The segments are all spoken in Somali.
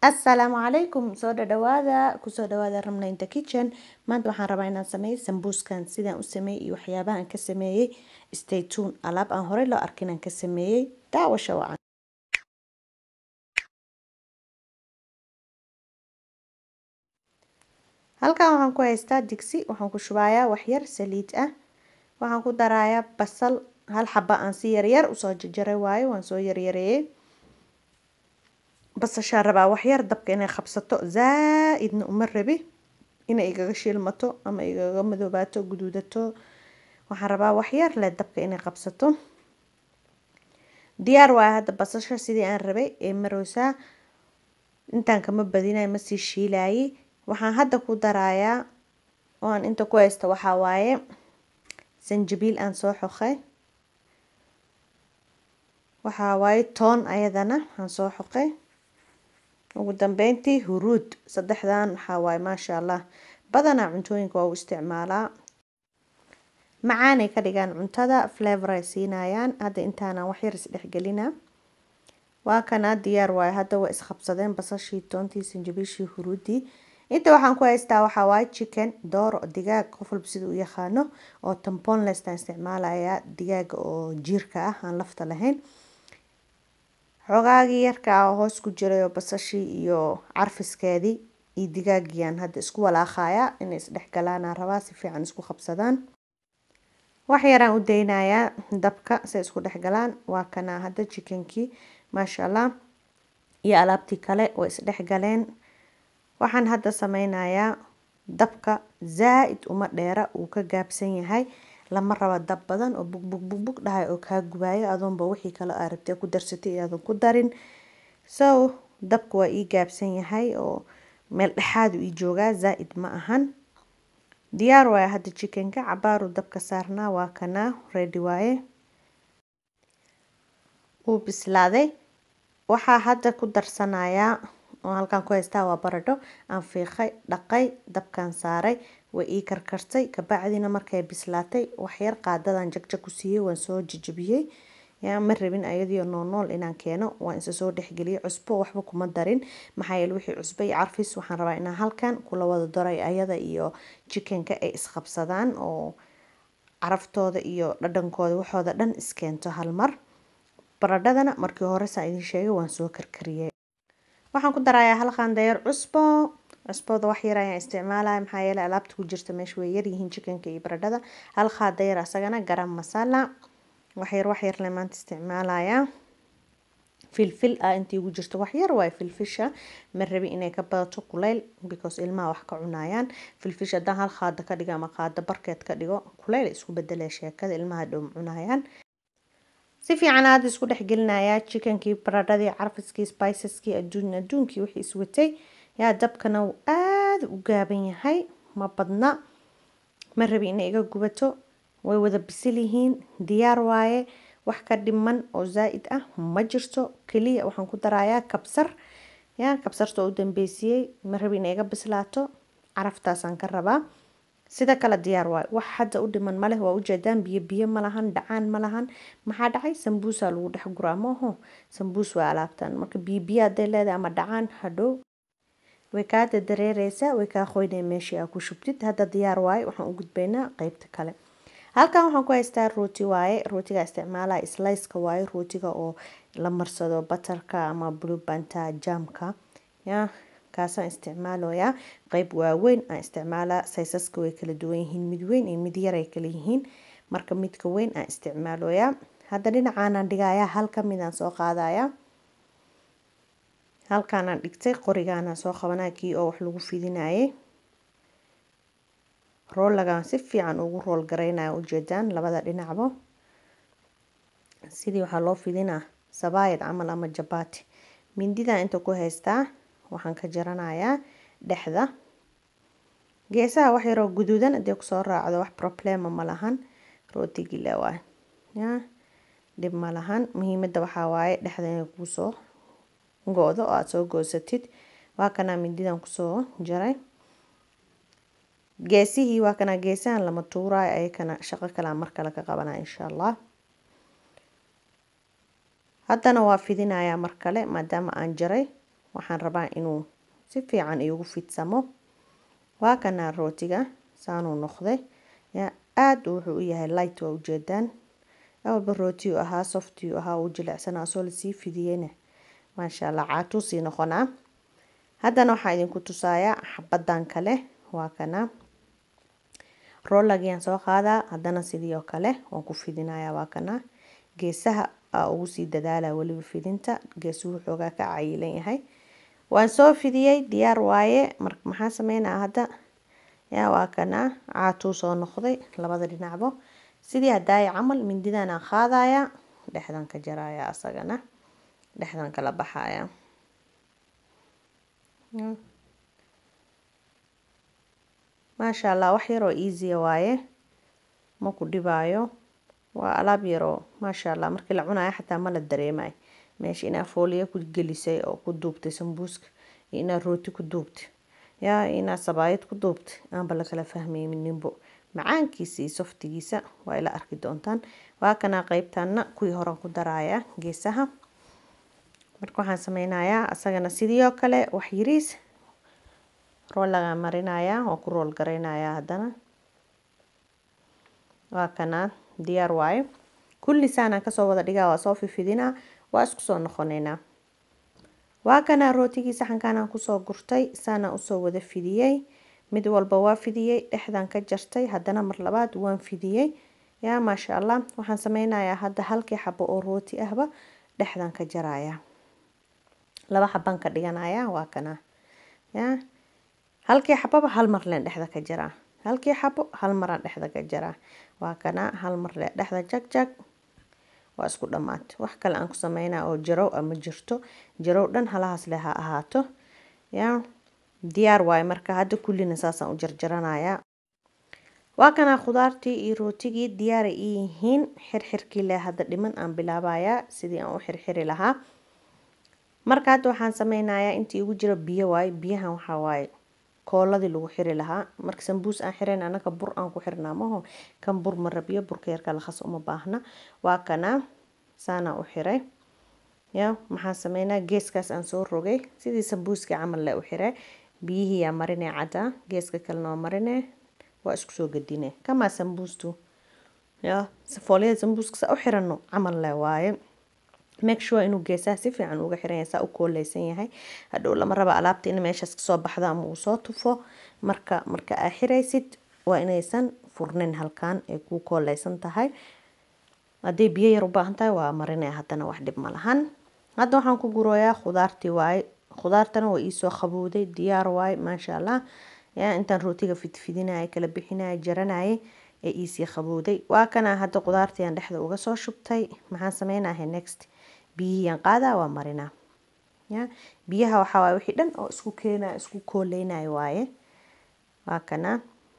asalaamu calaykum soo dhadhawaada kusoo dhawaada ramla inta kitchen maanta waxaan rabaa inaan sameeyo sambuuskan sidaan u sameeyey iyo waxyaabaha aan ka sameeyey stay tune alaab aan horey loo arkin aan ka sameeyey daawasha wacan halkan waxaan ku haystaa digsi waxaan ku shubayaa waxyar saliid ah waxaan ku darayaa basal hal xaba aan si yaryar usoo jarjaray waayo waan soo yaryareeyey basashaan rabaa waxyar dabka inay qabsato zaa-idna uma rabi inay igaga shiilmato ama igaga madoobaato guduudato waxaan rabaa waxyar leh dabka inay qabsato diyaar waaya hadda basasha sidii aan rabay ee maroosaa intaan kama badinay ma sii shiilayay waxaan hadda ku darayaa oo aan inta ku haysta waxaa waaye sanjabiil aan soo xoqay waxaa waaye toon ayadana aan soo xoqay ugu dambeyntii huruud saddexdan waxaa waaye maasha allah badanaa cuntooyinka waa u isticmaalaa macaanay ka dhigaan cuntada flavor ay siinayaan hadda intaanan waxyar isdhexgelina waa kana diyaar waaye hadda waa isqabsadeen basashii toontii sanjabiishii huruudii inta waxaan ku haystaa waxaa waaye chicken dooro digaag qof walba sida u yaqaano oo tamponlestaan isticmaalayaa digaaga oo jiirka ah aan lafta lahayn xogaagii yarka ah oo hoos ku jiray oo basashii iyo carfiskeedii iyo digaagiyan hadda isku walaaqaya inay isdhexgalaanaan rabaa si fiican isku qabsadaan wax yaraan u daynayaa dabka say isku dhexgalaan waa kana hadda chickenkii maasha allah iyo alaabtii kale way isdhexgaleen waxaan hadda sameynayaa dabka zaa-id uma dheera uu ka gaabsan yahay lama rabo dab badan oo bug bug bug bug dhahay oo kaa gubaayo adoonba wixii kale aa rabtay ku darsatay iyaadan ku darin so dabka waa ii gaabsan yahay oo meel dhexaadu ii joogaa zaa-id ma ahan diyaar waaye hadda chickenka cabaaru dabka saarnaa waa kanaa ready waaye wuu bislaaday waxaa hadda ku darsanayaa oo halkaan ku haystaa waa baradho aan fiiqay dhaqay dabkaan saaray way ii karkartay kabacdina markay bislaatay waxyar qaadadan jagjag ku siiyey waan soo jajabiyey yaa ma rabin ayadiio noolnool inaan keeno waan isa soo dhexgeliyey cusbo waxba kuma darin maxaa yeele wixii cusbo iyo carfis waxaan rabaa inaan halkan kula wada daray ayada iyo chickenka ay isqabsadaan oo caraftooda iyo dhadhankooda waxooda dhan iskeento hal mar baradhadana markii hore saa idin sheegay waan soo karkariyey waxaan ku darayaa hal qaandayeer cusbo cusbooda wax yar ayaan isticmaalaya maxaa yeele alaabta ku jirta meesha way yaryihiin chickenka iyo baradhada hal qaandayeer asagana garam masala waxyar waxyar le maanta isticmaalaya filfil ah intii ugu jirto waxyar waay filfisha ma rabi inay ka badato kuleyl because ilmaha wax ka cunayaan filfish haddaan hal qaado ka dhigo ama qaado barkeed ka dhigo kuleyl isku bedelaya sheekada ilmaha dhow cunayaan si fiican aada isku dhexgelinayaa chickenkii baradhadii carfiskii spiceskii adduun adduunkii wixii iswatay yaa dabkana uu aada u gaaban yahay ma badna ma rabi inay iga gubato way wada bisil yihiin diyaar waaye wax ka dhiman oo zaa-id ah ma jirto keliya waxaan ku darayaa kabsar yaa kabsarta oo u dambeysiyey ma rabi inay iga bislaato caraftaasaan ka rabaa sida kale diyaar waayo wax hadda u dhiman maleh waa ujeedaan biyo biyo ma lahan dhacaan ma lahan maxaa dhacay sambuusaa lagu dhex guraa maaho sambuus waa alaabtan marka biyo biyo hadday leedahay ama dhacaan hadhow way kaa dadareereysaa way kaa qoynaya meeshii aa ku shubtid hadda diyaar waaye waxaan u gudbaynaa qeybta kale halkan waxaan ku haystaa rooti waaye rootiga isticmaalaya sliceka waaye rootiga oo la marsado batarka ama bluebanta jamka yaa kaasaan isticmaaloyaa qeyb waaweyn aan isticmaalaa saysaska way kala duwan yihiin mid weyn iyo mid yar ay kala yihiin marka midka weyn aan isticmaaloyaa hadda dhinacaanaan dhigayaa halka midaan soo qaadayaa halkaanaan dhigtay qorigaanaan soo qabanaya kii oo wax lagu fidinayay roolagaan si fiican ugu rool garaynaya ujeedaan labada dhinacbo sidii waxaa loo fidinaa sabaayad camal ama jabaati mindidan inta ku haystaa waxaan ka jaranayaa dhexda geesaha wax yaroo guduudan hadii kusoo raacdo wax problema ma lahan rootigile waay ya dhib ma lahan muhiimada waxaa waaye dhexda inay kuusoo go-do oo aada soo goosatid waa kanaa mindidan kusoo jaray geesihii waa kanaa geesahan lama tuuraayo ayakana shaqo kalea mar kale ka qabanaya insha allah haddana waa fidinayaa mar kale maadaama aan jaray waxaan rabaa inuu si fiican iigu fidsamo waa kanaa rootiga saanuu noqday ya aada wuxuu u yahay light waa ujeedaan awalba rootiyu ahaa softiyu ahaa uu jilicsanaa asoo lasii fidiyeyna maasha allah caatuu sii noqonaa haddana waxaa idinku tusayaa xabadan kale waa kana roolagiyaan soo qaadaa haddana sidii oo kale waan ku fidinayaa waa kana geesaha aa ugu sii dadaala weliba fidinta geesuhu xoogaa ka cayilan yahay waan soo fidiyey diyaar waaye mar maxaa sameynaa hadda yaa waa kana caatuu soo noqday labada dhinacbo sidii hadaaya camal mindidan aan qaadaya dhexdan ka jaraya asagana dhexdan kala baxaya maasha allah wax yaroo easya waaye ma ku dhibaayo waa alaab yaroo maasha allah markii la cunayo xataa ma la dareemayo meesha inaa fooliya ku gelisay oo ku duubtay sambuuska iyo inaa rooti ku duubtay yaa inaa sabaayad ku duubtay aanba lakala fahmaynin ninbo macaankiisa iyo softigiisa waa ila arki doontaan waa kanaa qeybtana kuwii horan ku daraya geesaha marka waxaan sameynayaa asagana sidii oo kale wax yariis roolagaa marinayaa waan ku rool gareynayaa haddana waa kanaa diyaar waaye kulli saanaan kasoo wada dhigaa waa soo fifidinaa waa isku soo noqoneynaa waa kanaa rootigii saxankaanaan kusoo gurtay saanaan usoo wada fidiyey mid walba waa fidiyey dhexdan ka jartay haddana mar labaad waan fidiyey yaa maasha allah waxaan sameynayaa hadda halkii xabo oo rooti ahba dhexdan ka jaraya laba xabaan ka dhiganaya waa kana yaa halkii xababa hal mar leen dhexda ka jaraa halkii xabo hal maraan dhexda ka jaraa waa kana hal mar lee dhexda jag jag waa isku dhammaatay wax kale aan ku sameynaa oo jarow a ma jirto jarow dhan halahaas leh ha ahaato yaa diyaar waaye marka hadda kullina saasaan u jarjaranayaa waa kanaa khudaartii iyo rootigii diyaaray ii yihiin xirxirkii leh hadda dhiman aan bilaabayaa sidii aan u xirxiri lahaa marka hadda waxaan sameynayaa intii igu jiro biyo waaye biyahan waxaa waaye kooladii lagu xiri lahaa marka sambuus aan xirayn anaga bur aan ku xirnaa maho kan bur ma rabiyo burka yarka lakhas uma baahna waa kanaa saanaa u xiray ya maxaan sameynaa geeskaas aan soo rogay sidii sambuuskii camal le u xiray biyihiiyaa marine caddaa geeska kalena waa marine waa isku soo gadine kamaa sambuustu ya foolyada sambuuska saa u xirano camal le waaye make sure inuu geesaha si fiican uga xiran yahay saa u kooleysan yahay hadhow lama raba alaabta in meeshaas kasoo baxdo ama uu soo tufo marka marka aa xiraysid waa inaysan furnin halkan ay ku kooleysan tahay hadday biyo yar u baahan tahay waa marinaya haddana wax dhib ma lahan hadda waxaan ku gurooyaa khudaartii waaye khudaartana waa iisoo qabowday diyaar waaye maasha allah yaa intaan rootiga fidfidinaya kala bixinaya jaranayay ee iisii qabowday waa kana hadda khudaartiiaan dhexda uga soo shubtay maxaan sameynahay next biyihiyaan qaadaa waa marinaa ya biyaha waxaa waaye wixii dhan oo isku keenaya isku kooleynayo waaye waa kana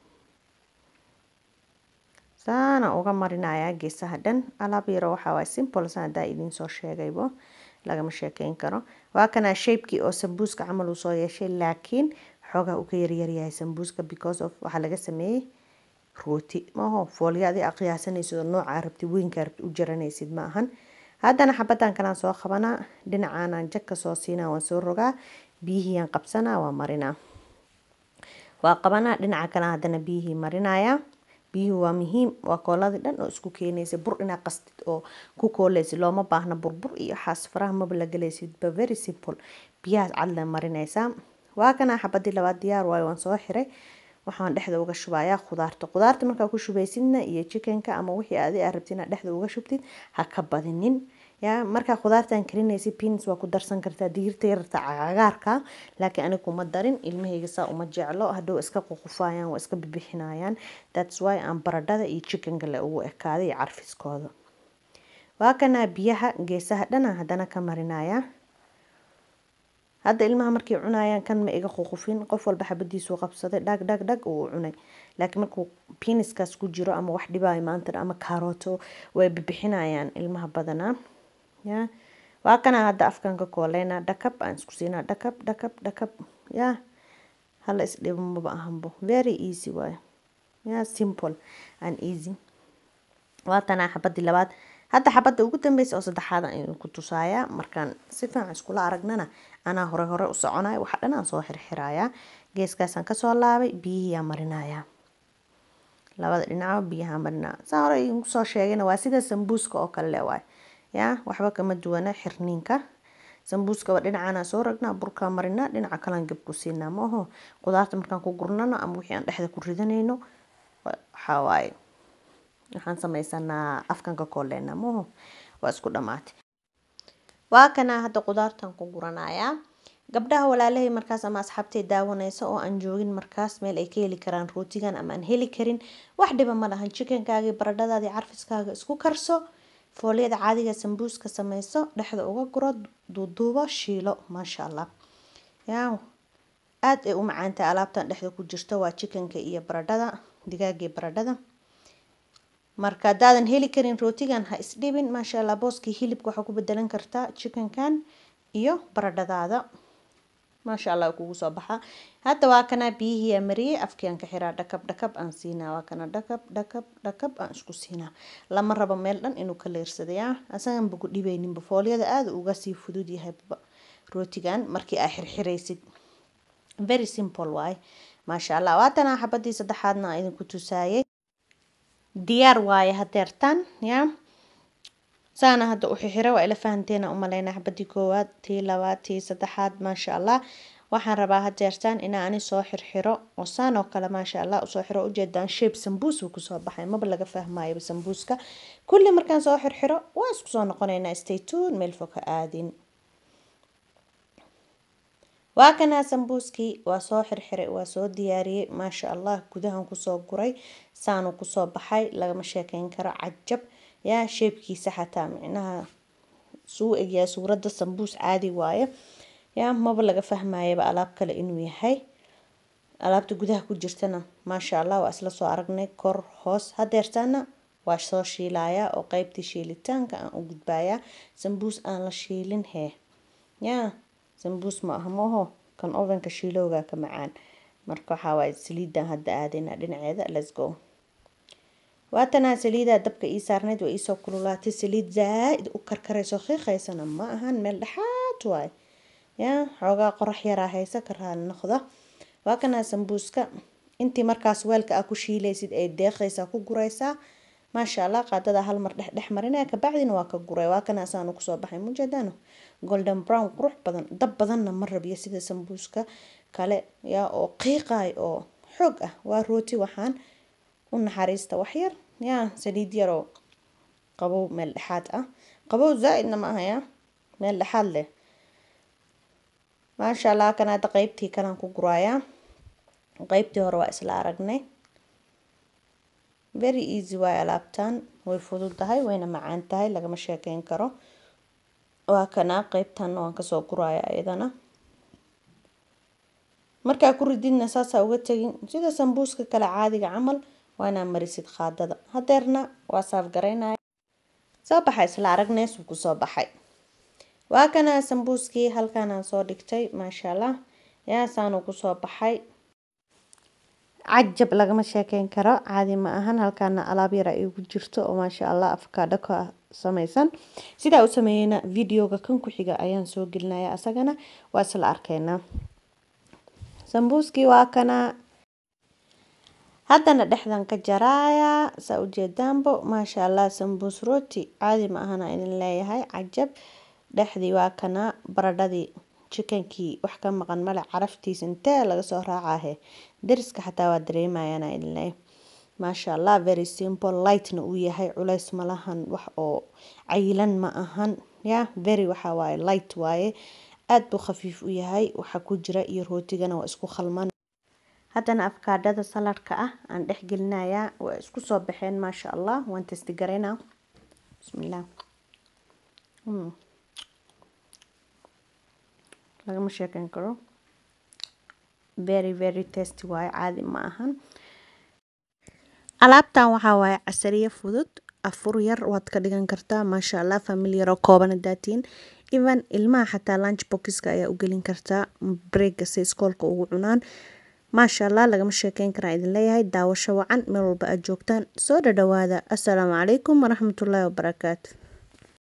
saana uga marinayaa geesaha dhan alaab yaro waxaa waaye simple saan haddaa idiin soo sheegaybo lagama sheekeyn karo waa kana shaybkii oo sambuuska camal uu soo yeeshay laakiin xoogaa uu ka yaryaryahay sambuuska because of waxaa laga sameeyey rooti maho foolyaadii a qiyaasanaysid oo noocaa rabtid weynkaa rabtid u jaranaysid ma ahan haddana xabadan kalaan soo qabanaa dhinacaanaan jag ka soo siinaa waan soo rogaa biyihiyaan qabsanaa waa marinaa waa qabanaa dhinaca kale haddana biyihii marinayaa biyuhu waa muhiim waa kooladii dhan oo isku keenaysa bur inaa qastid oo ku kooleysid looma baahna burbur iyo xaas faraha maba la galaysid ba very simple biyahaas cadla marinaysaa waa kana xabadii labaad diyaar waayo waan soo xiray waxaan dhexda uga shubayaa khudaarta khudaarta markaa ku shubaysidna iyo chickenka ama wixii adi aa rabtid inaad dhexda uga shubtid ha ka badinin ya markaa khudaartan karinaysid pins waa ku darsan kartaa digirta yarta cagaarka laakiin aniga kuma darin ilmahayga saa uma jeclo hadhow iska ququfayaan waa iska bibixinayaan thats why aan baradhada iyo chickenka le ugu ekaaday iyo carfiskooda waa kanaa biyaha geesaha dhana haddana ka marinaya hadda ilmaha markay cunayaan kan ma iga ququfin qof walba xabadiisuu qabsaday dhag dhag dhag uu cunay laakiin markuu piniskaas ku jiro ama wax dhibaayo maanta ama kaarooto way bibixinayaan ilmaha badanaa ya waa kana hadda afkan ka kooleyna dhakab aan isku siinaa dhakab dhakab dhakab ya hala isdhibo maba ahanbo very easy waayo ya simple and easy waa tanaa xabadii labaad hadda xabadda ugu dambeysa oo saddexaad aan idinku tusaaya markaan si fiican iskula aragnana anaa hore hore u soconaya waxa dhan aan soo xirxirayaa geeskaasaan kasoo laabay biyihiyaa marinaya labada dhinacba biyaha marinaya saa hore igu soo sheegayna waa sida sambuuska oo kale waay yaa waxba kama duwana xirniinka sambuuskaba dhinacana soo ragnaa burkaa marinaa dhinaca kalan gab ku siinaa maaho qudaarta markaan ku gurnano ama wixii aan dhexda ku ridanayno waxaa waaye waxaan sameysanaa afkan ka kooleena maaho waa isku dhamaatay waa kana hadda qudaartan ku guranayaa gabdhaha walaalahay markaas ama asxaabtay daawanaysa oo aan joogin markaas meel ay ka heli karaan rootigan ama aan heli karin wax dhiba ma lahan chickenkaagii baradhadaadii carfiskaaga isku karso fooliyada caadiga sambuuska sameyso dhexda uga guro duuduubo shiilo maasha allah yaa aada ay u macaantahay alaabtan dhexda ku jirto waa chickenka iyo baradhada digaagii baradhada marka haddaadan heli karin rootigan ha isdhibin maasha allah booskii hilibka waxaa ku bedelan kartaa chickenkan iyo baradhadaada maasha allah kugu soo baxaa hadda waa kana biyihii mariyey afkiiaan ka xiraa dhakab dhakab aan siinaa waa kana dhakab dhakab dhakab aan isku siinaa lama rabo meel dhan inuu ka leersadayaa asagan ba ku dhibeyninba fooliyada aada uga sii fudud yahay rootigan markii aa xirxiraysid very simple waaye maasha allah waatanaa xabadii saddexaadna aan idinku tusaayay diyaar waaye hadeertaan yaa saana hadda u xixira waa ila fahanteena umaleyna xabadii koowaad tii labaad tii saddexaad maasha allah waxaan rabaa hadeertaan inaa ani soo xirxiro oo saan oo kale maasha allah usoo xiro ujeedaan shape sambuus uu kusoo baxay maba laga fahmaayaba sambuuska kulli markaan soo xirxiro waa isku soo noqonaynaa staytune meel fog ha aadin waa kanaa sambuuskii waa soo xirxiray waa soo diyaariyey maasha allah gudahan kusoo guray saanuu kusoo baxay lagama sheekeyn karo cajab yaa sheebkiisa xataa micnaha suu egyaa suuradda sambuus caadi waaye yaa maba laga fahmayaba alaab kale inuu yahay alaabta gudaha ku jirtana maasha allah waa isla soo aragnay kor hoos hadeertaana waa soo shiilayaa oo qeybtii shiilitaanka aan u gudbayaa sambuus aan la shiilin hee yaa sambuus ma aha maho kan ovenka shiilowga ka macaan marka waxaa waaye saliidan hadda aadayna dhinaceeda let's go waatanaa saliidaa dabka ii saarneyd waa iisoo kululaatay saliid zaa-id u karkarayso qiiqaysana ma ahan meel dhexaad waaye yaa xoogaa qorax yaraa haysa ka raali noqda waa kanaa sambuuska intii markaas weelka aa ku shiilaysid ay deeqaysaa ku guraysaa maasha allah qaadada hal mar dhex dhex marinaya kabacdina waa ka guray waa kana asaanu kusoo baxay mujeedano golden brown qurux badan dab badanna ma rabiyo sida sambuuska kale yaa oo qiiqaay oo xoog ah waa rooti waxaan u naxariista waxyar yaa saliid yaroo qabow meel dhexaad ah qabow zaa-idna ma aha yaa meel dhexaad leh maasha allah kan hadda qeybtii kalan ku guraayaa qeybtii hore waa isla aragnay very easy waay alaabtan way fududahay wayna macaan tahay lagama sheekeyn karo waa kana qeybtanna waan kasoo guraya iyadana markaa ku rididna saasaa uga tegin sida sambuuska kale caadiga camal waa inaa marisid qaadada hadeerna waa saaf garaynaya soo baxay isla aragneys wuu kusoo baxay waa kana sambuuskii halkanaan soo dhigtay maasha allah yaasaanuu kusoo baxay cajab lagama sheekeyn karo caadi ma ahan halkaana alaab yara igu jirto oo maasha allah afkaadho ka sameysan sidaa u sameeyeyna videoga kan ku xiga ayaan soo gelinaya asagana waa isla arkeynaa sambuuskii waa kana haddana dhexdan ka jaraaya saa ujeedaanbo maasha allah sambuus rooti caadi ma ahana idin leeyahay cajab dhexdii waa kana baradhadii chickenkii wax ka maqan male caraftiis intee laga soo raacahe dariska xataa waa dareemayana idin leeyahay maasha allah very simple lightna uu yahay culays malahan wax oo cayilan ma ahan ya very waxa waaye light waaye aada buu khafiif u yahay waxa ku jira iyo rootigana waa isku khalman haddana afkaadhada saladhka ah aan dhex gelinayaa waa isku soo baxeen maasha allah waan testi garaynaa bismillah lagama sheekeyn karo very very tasty waaye caadi ma ahan alaabtan waxaa waaye casariye fudud afur yar waad ka dhigan kartaa maasha allah family yaroo kooban hadaatiin even ilmaha xataa lunch boxka ayaa u gelin kartaa breega si iskoolka ugu cunaan maasha allah lagama sheekeyn karaa idin leeyahay daawasho wacan meel walba aad joogtaan soo dhadhawaada assalaamu calaykum waraxmatullaahi wabarakaatu